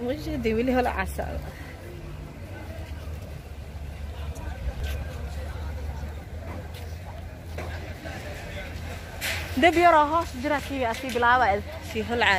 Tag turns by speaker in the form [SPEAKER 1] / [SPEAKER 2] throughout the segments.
[SPEAKER 1] mujahdi weli hola casa deb yaroo hoos jira kii asii bilaaba sii holca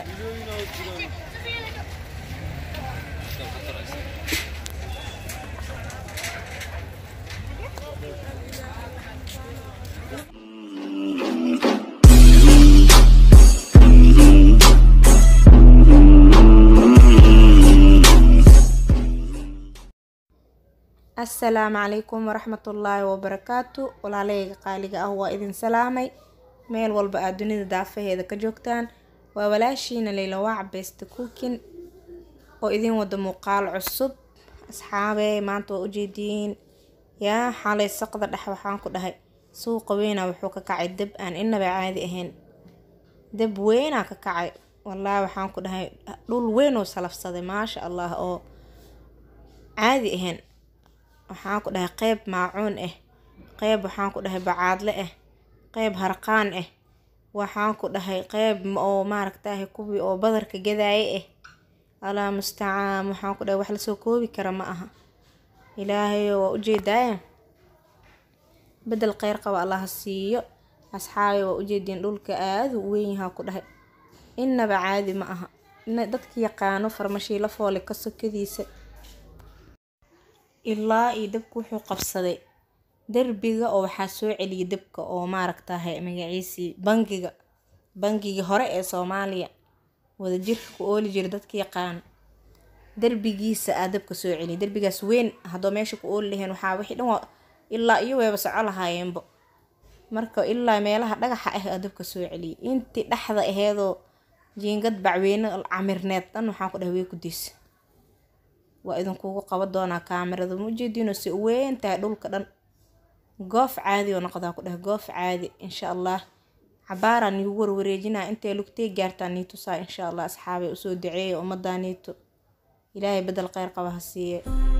[SPEAKER 1] asalaamu calaykum waraxmatullaahi wabarakaatu walaalahayga qaaliga ah waa idin salaamay meel walba aad dunida daafaheeda ka joogtaan waa walaashiina leyla waac besta cookin oo idin wada muuqaal cusub asxaabey maanta waa ujeediin yaa xalay saqda dhex waxaan ku dhahay suuqa weyna wuxuu ka kacay dab aan inaba caadi ahayn dab weynaa ka kacay wallaahi waxaan ku dhahay dhul weyn oo salafsaday maasha allah oo caadi ahayn waxaan ku dhahay qeyb maacuun ah qeyb waxaan ku dhahay bacaadle ah qeyb harqaan ah waxaan ku dhahay qeyb oo maaragtahay kuwii oo badarka gadaaye ah alaa mustacaan waxaan ku dhahay wax lasoo koobi kara ma aha ilaahayo waa ujeedaaye bedel kheyr qaba allaha siiyo asxaabi waa ujeediin dhulka aada u weyn yahaa ku dhahay inaba caadi ma aha dadka yaqaano farmashiilo foole ka sokadiisa ilaa iyo dabku wuxuu qabsaday derbiga oo waxaa soo celiyay dabka oo maaragtahay magaciisii bangiga bangigii hore ee soomaaliya wadajirka ku ooli jira dadka yaqaan derbigiisa aa dabka soo celiyay derbigaas weyn haddoo meesha ku ooli laheen waxaa wixii dhan waa ilaa iyo weeba soco lahaayeenbo marka ilaa meelaha dhagaxa ah aa dabka soo celiyay intii dhexda aheedoo jiingad bacweyne camirneed dhan waxaan ku dhahay way ku diisa waa idinkugu qaban doonaa kaamirada ma ujeediinoo si weyn tahay dhulka dhan goof caadi oo noqdaa ku dheh goof caadi insha allah cabaaraan niigu warwareejinaa intay lugtay gaartaa niitusaa insha allah asxaabay usoo duceeya ummadaa niito ilaahay bedel kheyr qaba ha siiye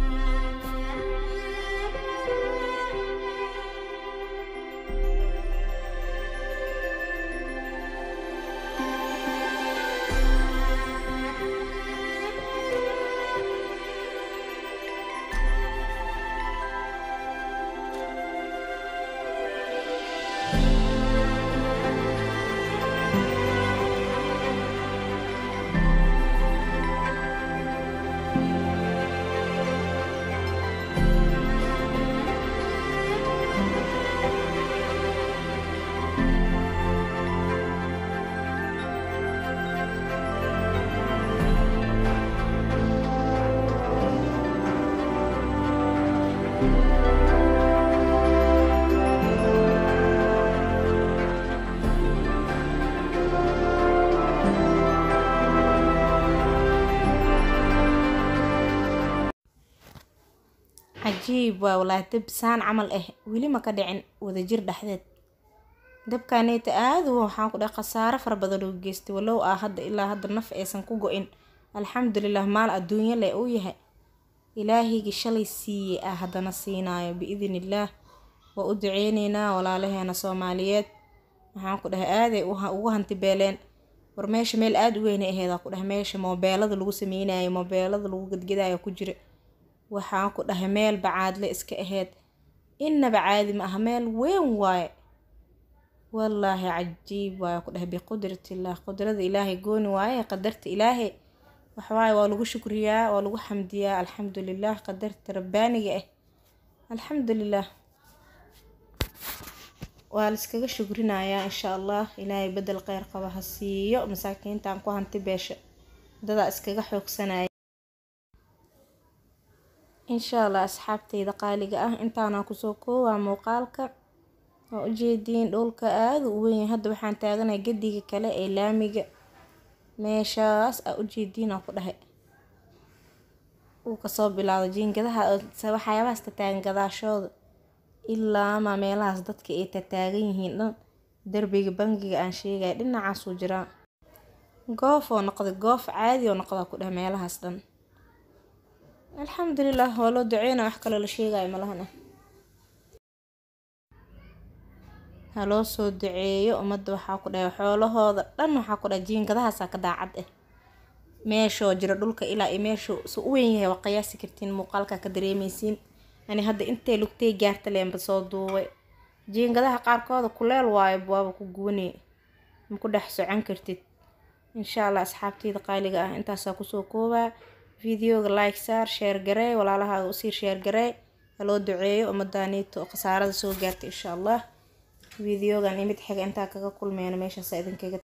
[SPEAKER 1] cajiib waa walaahi dab saan camal ah weli ma ka dhicin wadajir dhexdeed dabkaaneyta aada u waxaan ku dhahay khasaaro fara badan oo geystay walow ah hadda ilaa hadda naf aysan ku go-in alxamdulilah maal adduunyo leh uu yahay ilaahigii shalay siiyey ah haddana siinaayo biidn illaah waa u duceyneynaa walaalaheena soomaaliyeed waxaan ku dhahay aaday ugu hantibeeleen war meesha meel aada u weynay aheedaa ku dhahay meesha moobeelada lagu sameynayo moobeelada lagu gadgadaayo ku jira waxaan ku dhahay meel bacaadle iska aheyd inaba caadi ma aha meel weyn waaye wallaahi cajiib waaye ku dhahay biqudratillaah qudrada ilaahay gooni waaye qadarta ilaahay waxawaaye waa lagu shukriyaa waa lagu xamdiyaa alxamdulilah qadarta rabbaaniga ah alxamdulilah waa laiskaga shukrinayaa insha allah ilaahay bedel kheyr qaba ha siiyo masaakiintan ku hanti beesha dadaa iskaga xoogsanaya insha allah asxaabteyda qaaliga ah intaanaa kusoo koowaa muuqaalka waa ujeediin dhulka aada u weyn hadda waxaan taaganahay gadiga kale ee laamiga meeshaas aa ujeediinaa ku dhahay uu kasoo bilaado jiingadaha waxyaabahaas tataagan gadaashooda ilaa maa meelahaas dadka ay tataagan yihiin dhan derbiga bangiga aan sheegaya dhinacaasuu jiraa goof oo noqday goof caadi oo noqdaa ku dhahay meelahaas dhan alxamdulilah waa loo duceyna wax kaloo la sheegayo malahana haloo soo duceeyo ummadda waxaa ku dhahay xoolahooda dhan waxaa ku dhahay jiingadahaasaa ka daacad ah meeshoo jiro dhulka ilaa iyo meeshuu su u weyn yahay waa qiyaasi kartiin muuqaalka ka dareemeysiin ani hadda intay lugtay gaarta leenba soo duubay jiingadaha qaarkooda kuleel waayo waaba ku gubanay ma ku dhex socon kartid insha allah asxaabteyda qaaliga ah intaasaa kusoo koobaa videoga like saar sheer garee walaalahaaga usii sheer garee haloo duceeyo umadaaniito khasaarada soo gaarta insha allah videogan imid xiga intaa kaga kulmeyna meeshaasa idinkaga